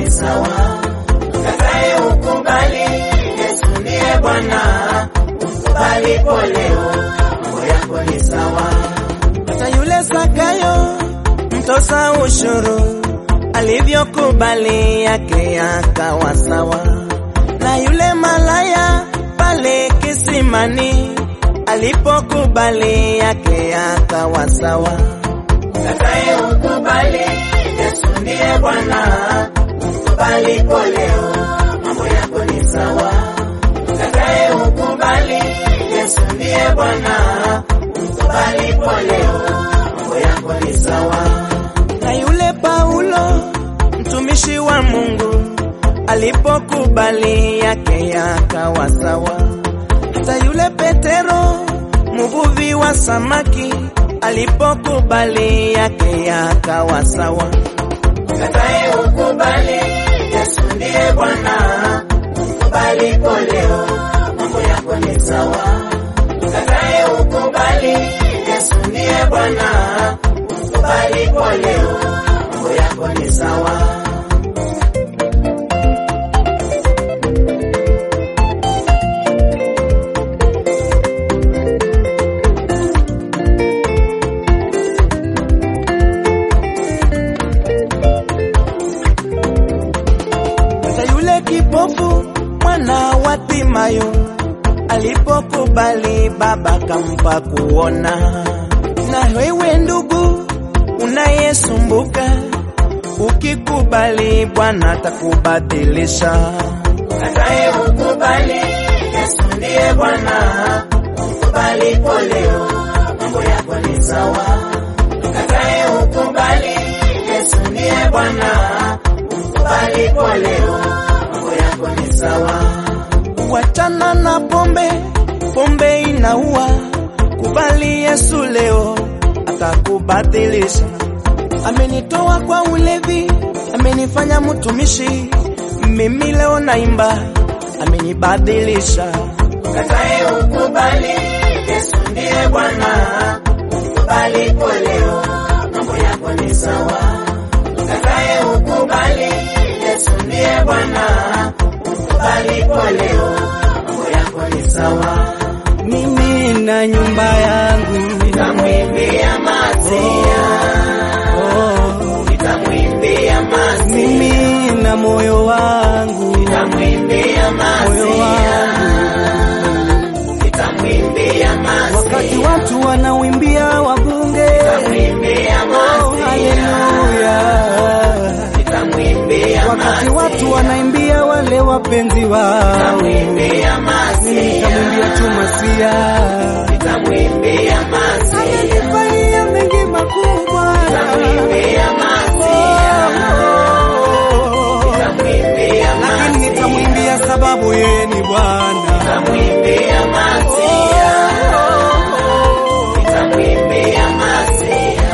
ni sawa. Ukatae ukubali, Yesu ndiye Bwana. Ukubali kwa leo, mambo yako ni sawa. Hata yule Zakayo mtoza ushuru alivyokubali yake yakawa sawa, na yule malaya pale kisimani alipokubali yake yakawa sawa. Ukatae ukubali, Yesu ndiye Bwana. Ukubali kwa leo, mambo yako ni sawa. Ukatae ukubali, Yesu ndiye Bwana. Ukubali kwa leo, mambo yako ni sawa. Na yule Paulo mtumishi wa Mungu alipokubali yake yakawa sawa. Hata yule Petero mvuvi wa samaki alipokubali yake yakawa sawa. Ukatae ukubali, Yesu ndiye Bwana. Ukubali kwa leo, mambo yako ni sawa. Ukatae ukubali, Yesu ndiye Bwana. Ukubali kwa leo, mambo yako ni sawa. Hata yule kipofu mwana wa Timayo alipokubali baba kampa kuona. Na wewe ndugu unayesumbuka, ukikubali Bwana atakubadilisha. Ukatae ukubali, Yesu ndiye Bwana. Ukubali kwa leo, mambo yako ni sawa. Ukatae ukubali, Yesu ndiye Bwana. Ukubali kwa leo, mambo yako ni sawa. Wachana na pombe, pombe inaua. Kubali Yesu leo, atakubadilisha. Amenitoa kwa ulevi, amenifanya mtumishi. Mimi leo naimba, amenibadilisha. Ukatae ukubali, Yesu ndiye Bwana. Ukubali kwa leo, mambo yako ni sawa. Ukatae ukubali, Yesu ndiye Bwana. Ukubali kwa leo, mambo yako ni sawa. Mimi na nyumba yangu Nitamwimbia Masia, oh, nitamwimbia Masia, mimi na moyo wangu nitamwimbia moyo Masia, wangu nitamwimbia wakati Masia, watu wanauimbia wabunge nitamwimbia oh, Masia, haleluya nitamwimbia wakati Masia. watu wanaimbia wale wapenzi wao Nitamwimbia Masia, nikamwimbia tu Masia nitamwimbia Masia, amenifanyia mengi makubwa nitamwimbia Masia, nitamwimbia lakini Masia, nitamwimbia sababu yeye ni Bwana nitamwimbia Masia, nitamwimbia Masia.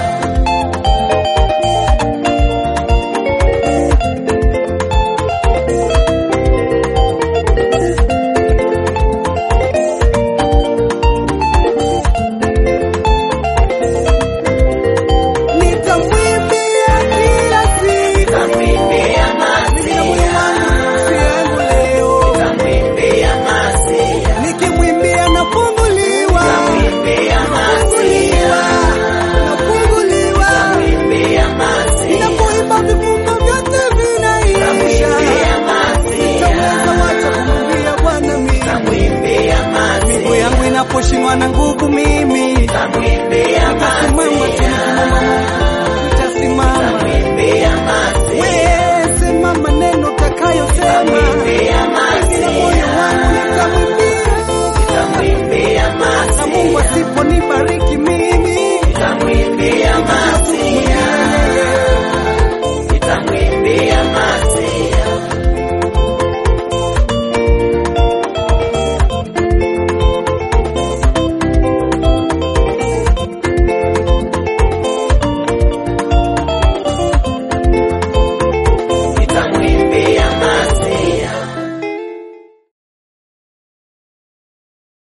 nitamwimbia kila siku Nitamwimbia Mimi na moyo Masia, wangu nafsi yangu leo nitamwimbia Masia, nikimwimbia nafunguliwa nitamwimbia Masia, nafunguliwa nitamwimbia Masia, ninapoimba vifungo vyote vinaisha nitamwimbia Masia, Nitaweza wacha kumwimbia Bwana mimi nitamwimbia miguu Masia, yangu inaposhindwa na nguvu mimi nitamwimbia nitasimama Masia, tena Mungu nitasimama nitamwimbia Masia, wewe sema maneno utakayosema nitamwimbia